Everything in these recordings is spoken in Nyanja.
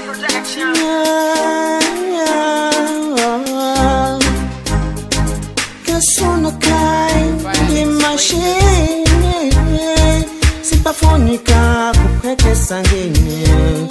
Kasuna kai ndi mashine sipafunika kukwekesa ngine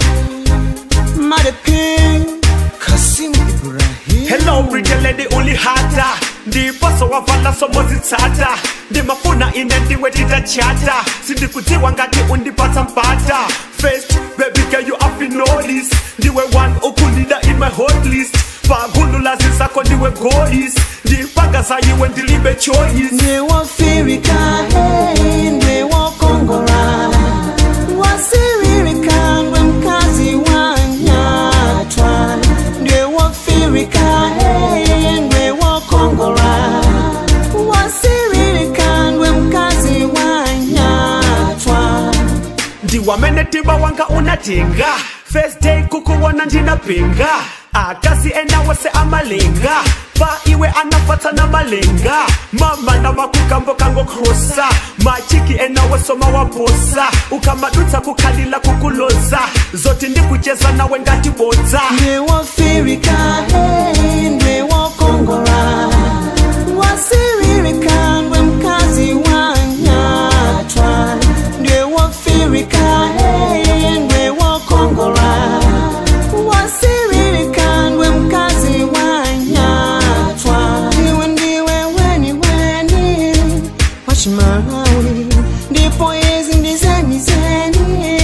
madepi Kasimu Ibrahim hello pretty lady ulihata ndiposo wavala somozitsata ndimafuna ine ndiwe titachata sindikudziwa ngati undipatsa mpata first baby girl you have been noticed ndiwe one ukulida in my hot list pagulu lazi zako ndiwe gois ndipanga zayiwe ndilibe choice ndewofirika hey, ndewokongora wasiririka ngwe mkazi wanyatwa ndewofirika hey, ndewokongora wasiririka ngwe mkazi wanyatwa ndiwamene tiba wanga unatenga first day kukuwona ndinapinga akasi enawese amalenga pa iwe anafata na malenga mama na makukambo kangokrosa machiki enawesoma waposa ukamadutsa kukhalila kukuloza zoti ndikucheza nawe ngatibodza ndewofirika hey, ndewokongora wasiririka ngwe mkazi wanyatwa ndewofirika hey, ndewokongora wasiririka ngwe mkazi wanyatwa iwe ndiwe weni weni wachimalawi ndipo izi ndizeni zeni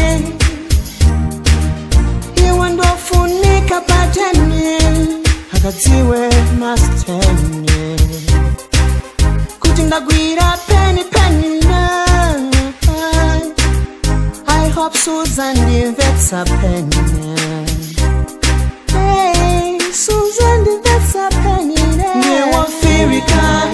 iwe ndofunika patene akadziwe mastene kuti ndagwira peni peni na i hope susan ndimvetsa peni hey, susan ndimvetsa peni ndewofirika